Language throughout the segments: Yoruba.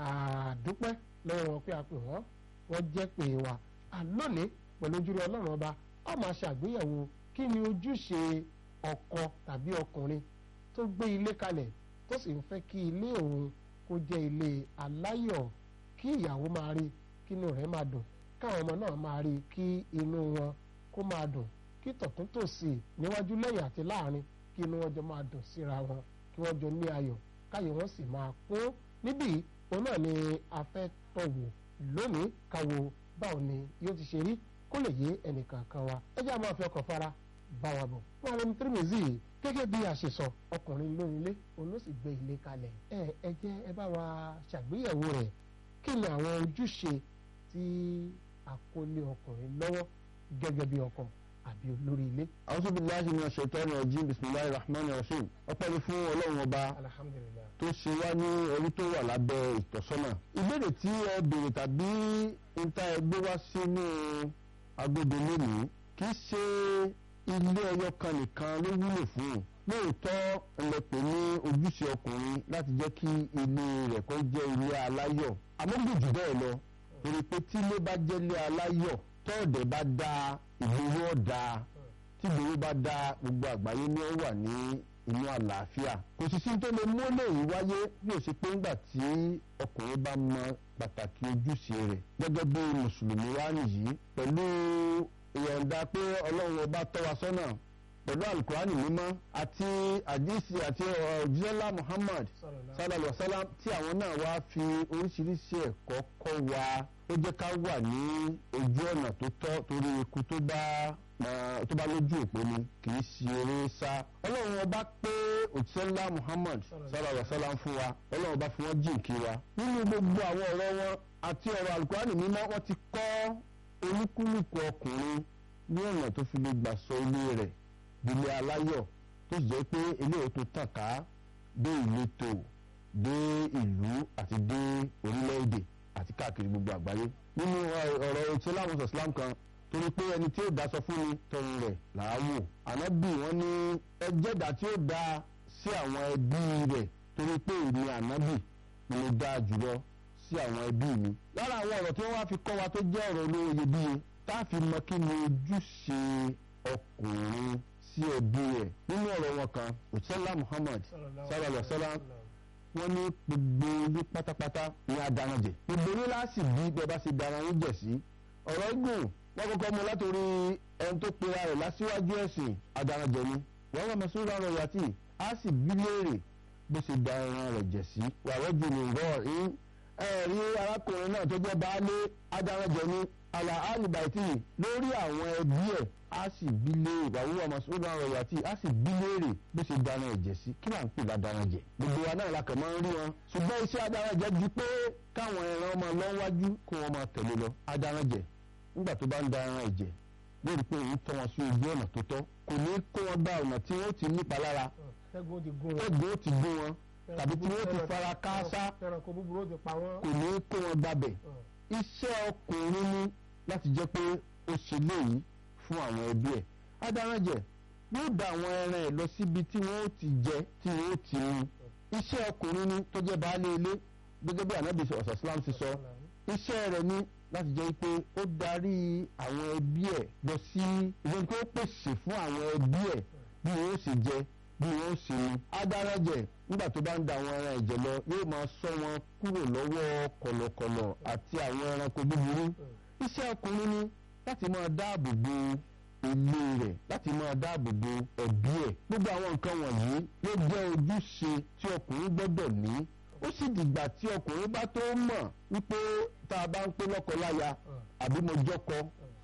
àdúpẹ́ lọ́wọ́ wọn pé a pè wọ́n wọ́n jẹ́ pé wa àlónìí pẹ̀lú ojúre ọlọ́run ọba a máa ṣàgbéyẹ̀wò kí ni ojúṣe ọkọ tàbí ọkùnrin tó gbé ilé kalẹ̀ tó sì ń fẹ́ kí ilé òun kó jẹ́ ilé aláyọ̀ kí ìyàwó máa rí kí inú rẹ̀ máa dùn káwọn ọmọ náà máa rí kí inú wọn kó máa dùn kí tọ̀túntòsì níwájú lẹ́yìn àti láàrin kí inú wọn jọ máa dùn síra wọn kí wọ́n jọ ní ayọ̀ káyọ̀ wọn sì máa kún níbí òun náà ni a fẹ́ tọ̀wò lónìí káwo báwo ni yóò ti ṣe rí kó lè yé ẹnìkankan wa ẹ jẹ́ àmọ́ àfi ọkàn fara bá wa bọ̀ wọn àwọn ọmọ tírímìzì gẹ́gẹ́ bí a ṣe sọ ọkùnrin lórí ilé òun ló sì gbé ilé kalẹ̀ ẹ ẹ jẹ́ ẹ bá wa ṣàgbéyẹ̀wò rẹ̀ kí ni àwọn ojúṣe tí àkọlé ọkùnrin lọ́wọ́ gẹ́gẹ́ bí ọkọ àbí olórí ilé. a'udhu billahi minash shaitani rajim bismillahir rahmanir rahim ọpẹ́ ni fún ọlọ́run ọba alhamdulilayi. tó ṣe wá ní orí tó wà lábẹ́ ìtọ́sọ́nà. ìbéèrè tí ẹ béèrè tàbí níta ẹ gbé wá sínú agbódo lónìí kì í ṣe ilé ẹyọ kan nìkan ló wúlò fún un lóòótọ́ ẹlẹ́pẹ̀ ní ojúṣe ọkùnrin láti jẹ́ kí ilé rẹ̀ kó jẹ́ ilé aláyọ̀ àmọ́ gbòjù bẹ́ẹ̀ lọ torí pé tí ilé bá jẹ́ ilé aláyọ̀ tọ́ọ̀dẹ̀ bá dáa ìgboro ọ̀dà tí ìgboro bá dáa gbogbo àgbáyé ni ó wà ní inú àlàáfíà kò sì sí tó lè mú léyìí wáyé bí ó ṣe pé ńgbà tí ọkùnrin bá mọ pàtàkì ojúṣe rẹ̀ gẹ́gẹ́ bí mùsùlùmí wá nìyí pẹ̀lú ìyọ̀ǹda pé ọlọ́run ọba tọ́ wa sọ́nà pẹ̀lú alukurani mímọ́ àti àdìsí àti ọ̀jíṣẹ́lá muhammad sallallahu alaihi wa sallam tí àwọn náà wá fi oríṣiríṣi ẹ̀kọ́ kọ́ wa ó jẹ́ ká wà ní ojú ọ̀nà tó tọ́ torí ikú tó bá tó bá lójú òpó ni kì í ṣe eré sá ọlọ́run ọba pé òjíṣẹ́lá muhammad sallallahu alaihi wa sallam fún wa ọlọ́run ọba fi wọ́n jìnkí wa nínú gbogbo àwọn ọ̀rọ̀ wọn àti ọ̀rọ̀ alukurani mímọ́ wọ́n ti kọ́ olúkúlùkù ọkùnrin ní ọ̀nà tó fi lè gbà sọ ilé rẹ̀ ilé aláyọ̀ tó sì jẹ́ pé eléyìí tó tàn ká dé ìletò dé ìlú àti dé orílẹ̀-èdè àti káàkiri gbogbo àgbáyé. nínú ọ̀rọ̀ ìṣẹ́láwọn islam kan torí pé ẹni tí ó daṣọ fún ni tọrùn rẹ̀ làá wò. ànábì wọn ní ẹjẹ́dà tí ó da sí àwọn ẹbí rẹ̀ torí pé èmi ànábì ni mo dáa jùlọ sí àwọn ẹbí mi. lára àwọn ọ̀rọ̀ tí wọ́n wá fi kọ́ wa tó jẹ́ ọ̀rọ̀ olówó iyebíye tá a fi mọ kí ni ojúṣe ọkùnrin sí ẹbí rẹ̀ nínú ọ̀rọ̀ wọn kan òṣèlá muhammad sallallahu alaihi wasallam wọ́n ní gbogbo ilé pátápátá ní adaranjẹ gbogbo ilé láti bí bẹ́ẹ̀ bá ṣe daranjẹ sí ọ̀rọ̀ igun wọ́n kọ́kọ́ mú látòrí ẹni tó pera rẹ̀ lásìwájú ẹ̀sìn adaranjẹ ni wọ́n wọ́n mọ̀sí ìlànà yàtì á sì bí léèrè bó ṣe da ẹran rẹ̀ jẹ̀ sí wàá jù ní rọ̀ ẹ́ ẹ̀rí arákùnrin náà tó jẹ́ baálé adaranjẹ ni àlà àlìbàìtì lórí àwọn ẹbí ẹ̀ á sì bí léèrè wàhùwà mọ̀sùlùmí àwọn ọ̀rọ̀ àti á sì bí léèrè bó ṣe dáná ẹ̀jẹ̀ sí kí wàá ń pè ládàáná jẹ. gbogbo wa náà la kàn máa ń rí wọn ṣùgbọ́n iṣẹ́ adáná jẹ ju pé káwọn ẹran ọmọ lọ́wájú kó wọn máa tẹ̀lé lọ adáná jẹ nígbà tó bá ń da ẹran ẹ̀jẹ̀ lórí pé òun tọ́ wọn sí ojú ọ̀nà tó tọ́ kò ní kó wọn gba ọ̀nà tí wọ́n ti nípa lára tẹ́gbọ́n ti gún wọn ẹgbẹ́ ó ti gún wọn tàbí tí wọ́n ti fara káásá ẹranko búburú ó ti pa wọ́n. kò ní kó wọn gbabẹ̀ iṣẹ́ ọkùnrin ní láti jẹ́ pé ó ṣe léyìí fún àwọn ẹbí ẹ̀ adaránjẹ yóò da àwọn ẹran ẹ̀ lọ síbi tí wọ́n ó ti jẹ tí wọ́n ó ti mu iṣẹ́ ọkùnrin ní tó jẹ́ baálé ilé gẹ́gẹ́ bí anabi ọ̀sán islam ti sọ iṣẹ́ rẹ̀ ní láti jẹ́ pé ó darí àwọn ẹbí ẹ̀ lọ sí ìwé pé ó pèsè fún àwọn ẹbí ẹ̀ bí wọ́n ó sì jẹ bí wọ́n ó sì mu adaránjẹ nígbà tó bá ń da àwọn ẹran ẹ̀jẹ̀ lọ yóò máa ṣọ́ wọn kúrò lọ́wọ́ kọ̀lọ̀kọ̀lọ̀ àti àwọn ẹranko búburú iṣẹ́ ọkùnrin ní láti máa dáàbò bo ilé rẹ̀ láti máa dáàbò bo ẹbí ẹ̀ gbogbo àwọn nǹkan wọ̀nyí ló jẹ́ ojúṣe tí ọkùnrin gbọ́dọ̀ ní ó sì dìgbà tí ọkùnrin bá tó mọ̀ wípé tá a bá ń pé lọ́kọ-láya àbí mo jọ́kọ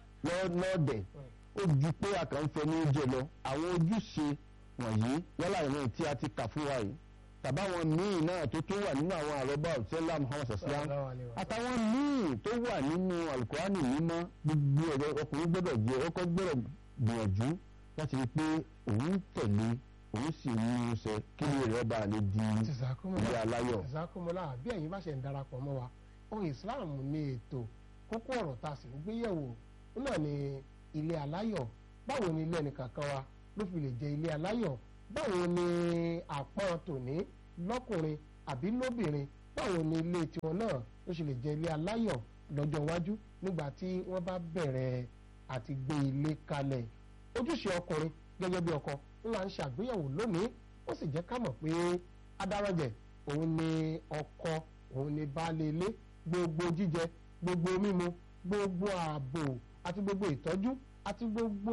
lọ́ọ̀dẹ̀ ó ju pé àkànfẹ́ ní oúnjẹ lọ àwọn ojúṣe wọ̀nyí yálà ìrìn tí a ti kà fún wa yìí tàbáwọn míì náà tó tún wà nínú àwọn àrọ́bà òtẹ́lá muhammad saslam àtàwọn míì tó wà nínú alukurani mímọ́ gbogbo ẹ̀rọ ọkùnrin gbọ́dọ̀ jẹ́ ọkọ gbọ́dọ̀ gbìyànjú láti rí i pé òun tẹ̀lé òun sì ní irúṣẹ kí ni rẹ̀ bá lè di ilé aláyọ̀. ìsàkómọlá bí ẹ̀yin bá ṣe ń darapọ̀ mọ́ wa ohun islam ní ètò kókó ọ̀rọ̀ tá a sì ń gbé yẹ̀wò náà ni ilé aláyọ̀ báwo ni ilé ẹnìkankan wa ló fi lè jẹ ilé aláyọ̀ báwo ni àpọ́n tòní lọ́kùnrin àbí lóbìnrin báwo ni ilé tiwọn náà ló ṣe lè jẹ́ ilé aláyọ̀ lọ́jọ́ iwájú nígbà tí wọ́n bá bẹ̀rẹ̀ àti gbé ilé kalẹ̀ ojúṣe ọkùnrin gẹ́gẹ́ bí ọkọ ńlá ń ṣàgbéyẹ̀wò lónìí ó sì jẹ́ ká mọ̀ pé adarọ̀jẹ̀ òun ni ọkọ òun ni baálé ilé gbogbo jíjẹ gbogbo mímu gbogbo ààbò àti gbogbo ìtọ́jú àti gbogbo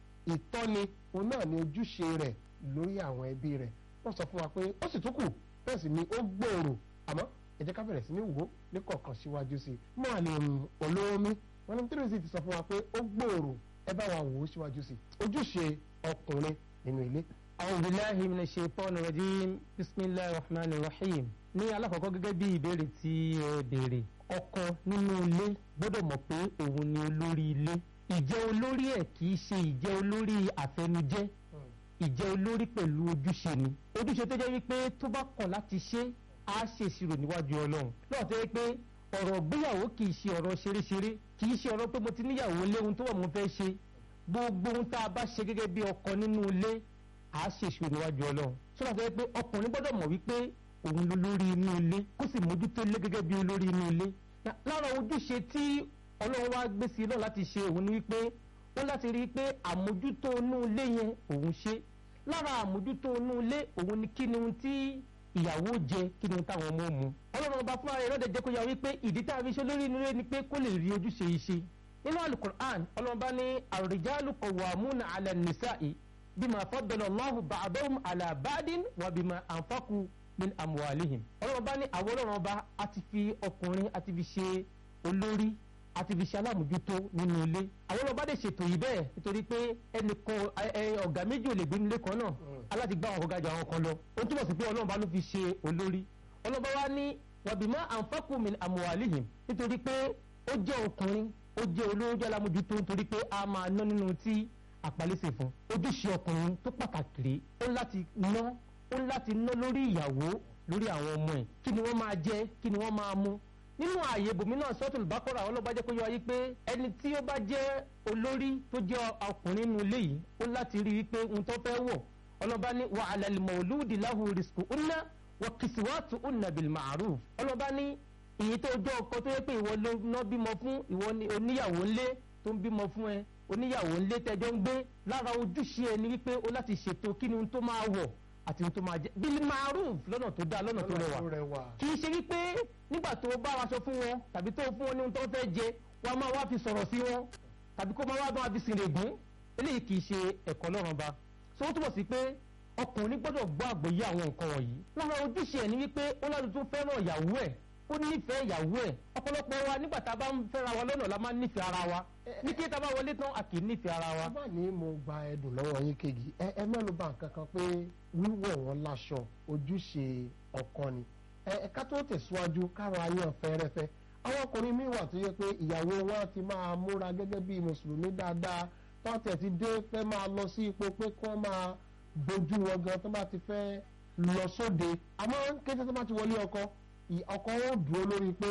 ìtọ́ni òun náà ni ojúṣe rẹ̀ lórí àwọn ẹbí rẹ̀ wọ́n sọ fún wa pé ó sì tún kù bẹ́ẹ̀ sì ni ó gbòòrò àmọ́ ẹ jẹ́ ká bẹ̀rẹ̀ sí ní wò ó ní kọ̀ọ̀kan síwájú sí i mọ́ àlè olómi wọn ní tírèsì ti sọ fún wa pé ó gbòòrò ẹ bá wa wò ó síwájú sí i ojúṣe ọkùnrin nínú ilé. أعوذ بالله من الشيطان الرجيم بسم الله الرحمن الرحيم ní alákọ̀ọ́kọ́ gẹ́gẹ́ bí ìbéèrè tí ẹ béèrè ọkọ nínú ilé gbọ́dọ̀ mọ̀ pé òun ni olórí ilé ìjẹ́ olórí ẹ̀ kì í ṣe ìjẹ́ olórí àfẹnujẹ́ ìjẹ́ olórí pẹ̀lú ojúṣe ni ojúṣe tó jẹ́ wípé tó bá kọ̀ láti ṣe á ṣe ìṣirò níwájú ọlọ́run lọ́wọ́ tó yẹ pé ọ̀rọ̀ gbéyàwó kì í ṣe ọ̀rọ̀ ṣeréṣeré kì í ṣe ọ̀rọ̀ pé mo ti níyàwó léhun tó wà mo fẹ́ ṣe gbogbo ohun tá a bá ṣe gẹ́gẹ́ bí ọkọ nínú ilé à á ṣe ìṣirò níwájú ọlọ́run sọ́dọ̀ tó yẹ pé ọkùnrin gbọ́dọ̀ mọ̀ wípé òun ló lórí inú ilé kó sì mójútó ilé gẹ́gẹ́ bí olórí inú ilé lára ojúṣe tí ọlọ́run wá gbé sí náà láti ṣe òun ni wípé ó láti rí i pé àmójútó inú ilé yẹn òun ṣe lára àmójútó inú ilé òun ni kí ni ohun tí ìyàwó jẹ kí ni ohun táwọn ọmọ mu ọlọ́run ọba fúnra rẹ̀ lọ́dẹ̀ jẹ́ kó yà wípé ìdí tá a fi ṣe lórí inú ilé ni pé kó lè rí ojúṣe yìí ṣe nínú alukur'an ọlọ́run bá ní ar-rijalu qawwamuna 'ala an-nisa'i bima faddala Allahu ba'dahum 'ala ba'din wa bima anfaqu min amwalihim ọlọ́run bá ní àwọn ọlọ́run ọba a ti fi ọkùnrin a ti fi ṣe olórí a ti fi ṣe alámòjútó nínú ilé àwọn ọlọ́run bá dẹ̀ ṣètò yìí bẹ́ẹ̀ nítorí pé ẹnìkan ọ̀gá méjì ò lè gbé nílé kan náà aláti gbá àwọn ọ̀gá jù àwọn kan lọ ó túbọ̀ sí pé ọlọ́run bá ló fi ṣe olórí ọlọ́run bá wá ní wàbímọ́ anfaqu min amwalihim nítorí pé ó jẹ́ ọkùnrin ó jẹ́ olórí ó jẹ́ alámòjútó nítorí pé a máa ná nínú tí àpálẹ́sẹ̀ fún ojúṣe ọkùnrin tó pàtàkì rèé ó láti ná ó láti ná lórí ìyàwó lórí àwọn ọmọ ẹ̀ kí ni wọ́n máa jẹ kí ni wọ́n máa mú nínú ààyè bòmí náà sọ́tún ìbákọ́ra àwọn ọlọ́ba jẹ́ kó yọ wáyé pé ẹni tí ó bá jẹ́ olórí tó jẹ́ ọkùnrin nínú ilé yìí ó láti rí i pé ohun tó fẹ́ wọ̀ ọlọ́ba ní wa ala al-mawludi lahu rizquhunna wa kiswatuhunna bil ma'ruf ọlọ́ba ní èyí tó jẹ́ ọkọ tó yẹ pé ìwọ ló ná bímọ fún ìwọ ni oníyàwó ńlé tó ń bímọ fún ẹ oníyàwó ńlé tẹjọ ń gbé lára ojúṣe ẹ ni wípé ó láti ṣètò kí ni ohun tó máa wọ̀ àti ohun tó máa jẹ bíi maruf lọ́nà tó dáa lọ́nà tó rẹwà kì í ṣe wípé nígbà tó bá wa sọ fún wọn tàbí tó fún wọn ní ohun tó fẹ́ jẹ wọn máa wá fi sọ̀rọ̀ sí wọn tàbí kó máa wá bá wa fi sìn règún eléyìí kì í ṣe ẹ̀kọ́ lọ́rùn ba so ó túbọ̀ sí pé ọkùnrin gbọ́dọ̀ gbọ́ àgbọ́yé àwọn nǹkan wọ̀nyí lára ojúṣe ẹ̀ ni wípé ó lọ́dún tó fẹ́ràn ìyàwó ẹ̀ ó nífẹ̀ẹ́ ìyàwó ẹ̀ ọ̀pọ̀lọpọ̀ wa nígbà tá a bá ń fẹ́ra wa lọ́nà la máa ń nífẹ̀ẹ́ ara wa ní kí tá a bá wọlé tán a kì í nífẹ̀ẹ́ ara wa. bá ní mo gba ẹdùn lọ́wọ́ yín kejì ẹ ẹ mẹ́nu bà nǹkan kan pé wíwọ̀ wọn láṣọ ojúṣe ọkọ ni ẹ ká tó tẹ̀síwájú káwọn ayé ọ̀fẹ́rẹ́fẹ́ àwọn ọkùnrin míì wà tó yẹ pé ìyàwó wọn ti máa múra gẹ́gẹ́ bí mùsùlùmí dáadáa tọ́tẹ̀ ti dé fẹ́ máa lọ sí ipò pé kí wọ́n máa bójú wọn gan tó bá ti fẹ́ lọ sóde àmọ́ kété tó bá ti wọlé ọkọ ọkọ wọn dúró lórí pé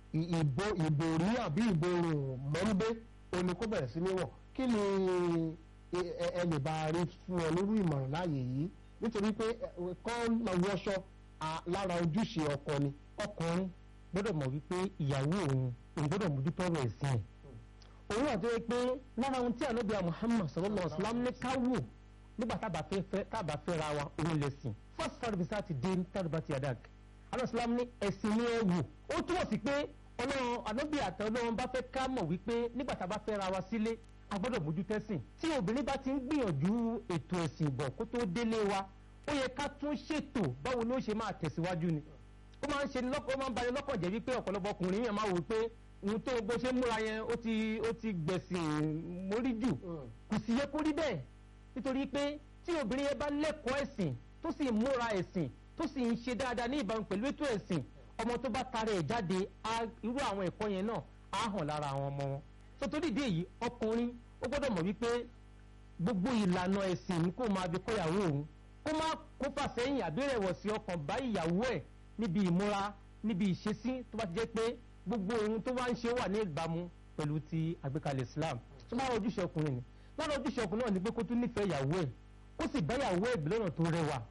ìbò ìbòrí àbí ìborùn mọ́ńbé òní kó bẹ̀rẹ̀ sí ní wọ̀ kí ni ẹ lè bá rí fún ọ lórí ìmọ̀ràn láàyè yìí nítorí pé kọ́ lọ wọṣọ lára ojúṣe ọkọ ni. ọkùnrin gbọ́dọ̀ mọ̀ wípé ìyàwó òun òun gbọ́dọ̀ mójútó ọ̀rọ̀ ẹ̀sìn ẹ̀ òun àti ẹ pé lára ohun tí ànábì Muhammad sallallahu alaihi wasallam ní ká wò nígbà tábà fẹ́ ra wa òun lẹ̀sìn first service àti dé tàbí ti adag alọ́sílámù ní ẹ̀sìn ní ẹ̀wù ó túmọ̀ sí pé ọlọ́run ànábì àtẹ ọlọ́run bá fẹ́ ká mọ̀ wípé nígbà tá a bá fẹ́ ra wa sílé a gbọ́dọ̀ mójú tẹ́sìn tí obìnrin bá ti ń gbìyànjú ètò ẹ̀sìn bọ̀ kó tó délé wa ó yẹ ká tún ṣètò báwo ni ó ṣe máa tẹ̀síwájú ni ó máa ń ṣe lọ́kọ̀ ó máa ń bani lọ́kàn jẹ́ wípé ọ̀pọ̀lọpọ̀ ọkùnrin yẹn máa wò pé ohun tó bó ṣe múra yẹn ó ti ó ti gbẹ̀sìn mórí jù kò sì yẹ kó rí bẹ́ẹ̀ nítorí pé tí obìnrin yẹn bá lẹ́kọ̀ọ́ ẹ̀sìn tó sì múra ẹ̀sìn tó sì ń ṣe dáadáa ní ìbámu pẹ̀lú ètò ẹ̀sìn ọmọ tó bá tara ẹ̀ jáde irú àwọn ẹ̀kọ́ yẹn náà á hàn lára àwọn ọmọ wọn. tó torí ìdí èyí ọkùnrin ó gbọ́dọ̀ mọ̀ wípé gbogbo ìlànà ẹ̀sìn ni kó máa fi kọ́ ìyàwó òun kó má kó fàsẹ́yìn àbí rẹ̀wọ̀sì ọkàn bá ìyàwó ẹ̀ níbi ìmúra níbi ìṣesí tó bá ti jẹ́ pé gbogbo ohun tó wá ń ṣe wà ní ìbámu pẹ̀lú ti àgbékalẹ̀ Islam tó máa ojúṣe ọkùnrin ni lára ojúṣe ọkùnrin náà ni pé kó tún nífẹ̀ẹ́ ìyàwó ẹ̀ ó sì bá ìyàwó ẹ̀ bí lọ́nà tó rẹwà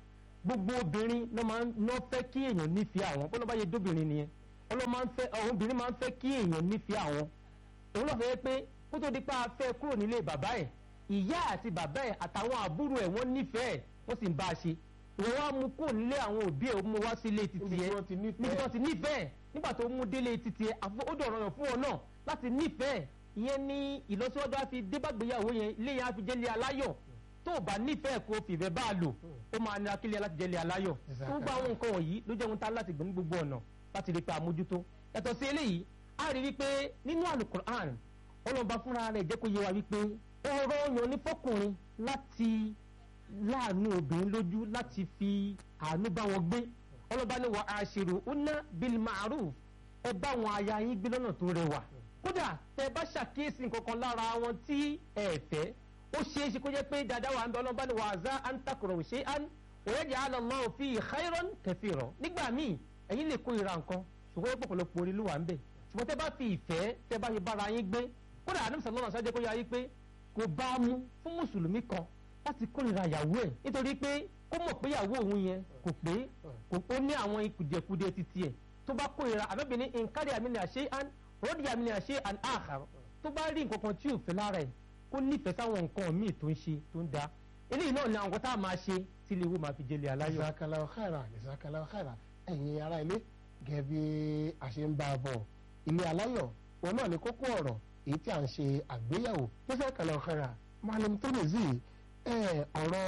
gbogbo obìnrin ló máa ń ná fẹ́ kí èèyàn nífẹ̀ẹ́ àwọn bọ́lá bá yẹ dóbìnrin nìyẹn ọlọ́run máa ń fẹ́ àwọn obìnrin máa ń fẹ́ kí èèyàn nífẹ̀ẹ́ àwọn òun lọ́ọ́ fẹ́ pé kó tó di pa afẹ́ kúrò nílé bàbá ẹ̀ ìyá àti bàbá ẹ̀ àtàwọn àbúrò ẹ̀ wọ́n nífẹ̀ẹ́ wọ́n sì ń bá a ṣe ìwọ wá mú kúrò nílé àwọn òbí ẹ̀ ó mú wá sílé títí níbi tí ẹ̀ wọ́n ti níbi tí nífẹ̀ẹ́ wọ́n ti nífẹ̀ẹ́ nígbà tó mú délé títí ẹ̀ àfọ ó dọ̀rọ̀ yàn fún ọ náà láti nífẹ̀ẹ́ ìyẹn ní ìlọsíwájú á fi débàgbéyàwó yẹn ilé yẹn á fi jẹ́lé aláyọ̀ tó o bá nífẹ̀ẹ́ kó o fìfẹ́ bá a lò ó máa nira kílẹ̀ láti jẹ́lé aláyọ̀ Exactly. tó gba àwọn nǹkan wọ̀nyí ló jẹ́ ohun tá láti gbé ní gbogbo ọ̀nà láti rí pé àmójútó yàtọ̀ sí eléyìí a rí wípé nínú alukur'an ọlọ́ba fúnra rẹ̀ jẹ́ kó yé wa wípé ọ̀rọ̀ yàn ní fọkùnrin láti láàánú obìnrin lójú láti fi àánú bá wọn gbé ọlọ́ba ní wa àṣírò ọ̀nà bil ma'ruf ẹ bá wọn aya yín gbé lọ́nà tó rẹwà kódà tẹ bá ṣàkíyèsí nǹkan kan lára wọn tí ẹ fẹ́ ó ṣeé ṣe kó jẹ́ pé dáadáa wà ń bẹ ọlọ́ba ní wa àzá antakùrọ̀ ṣe án òye jẹ́ àlọ́lọ́ fi khairan kathira nígbà míì ẹ̀yin lè kó ìra nǹkan ṣùgbọ́n pọ̀pọ̀lọpọ̀ orí ló wà ń bẹ̀ ṣùgbọ́n tẹ bá fi ìfẹ́ tẹ bá fi bára yín gbé kódà àdúgbò sàlọ́nà sájẹ́ kó yá yí pé kò bá mú fún mùsùlùmí kan láti kórìíra ìyàwó ẹ̀ nítorí pé kó mọ̀ pé ìyàwó òun yẹn kò pé kò ó ní àwọn kùdìẹ̀kudiẹ títí ẹ̀ tó bá kórìíra àbẹ́bìnrin nkárí àmì ní àṣẹ àn rọ́ọ̀dì àmì ní àṣẹ àn àhàr tó bá rí nǹkan kan tí ò fẹ́ lára ẹ̀ kó nífẹ̀ẹ́ sáwọn nǹkan míì tó ń ṣe tó ń da eléyìí náà ni àwọn nǹkan tá a máa ṣe tí ilé ìwé máa fi jẹ́lẹ̀ aláyọ̀. ìsàkàlà ọ̀hárà ìsàkàlà ọ̀hárà ẹ̀yin ará ilé gẹ́gẹ́ bí a ṣe ń bá a bọ̀ ilé aláyọ̀ òun náà ní kókó ọ̀rọ̀ èyí tí a ń ṣe àgbéyẹ̀wò ìsàkàlà ọ̀hárà Malam Tirmidhi ẹ̀ ọ̀rọ̀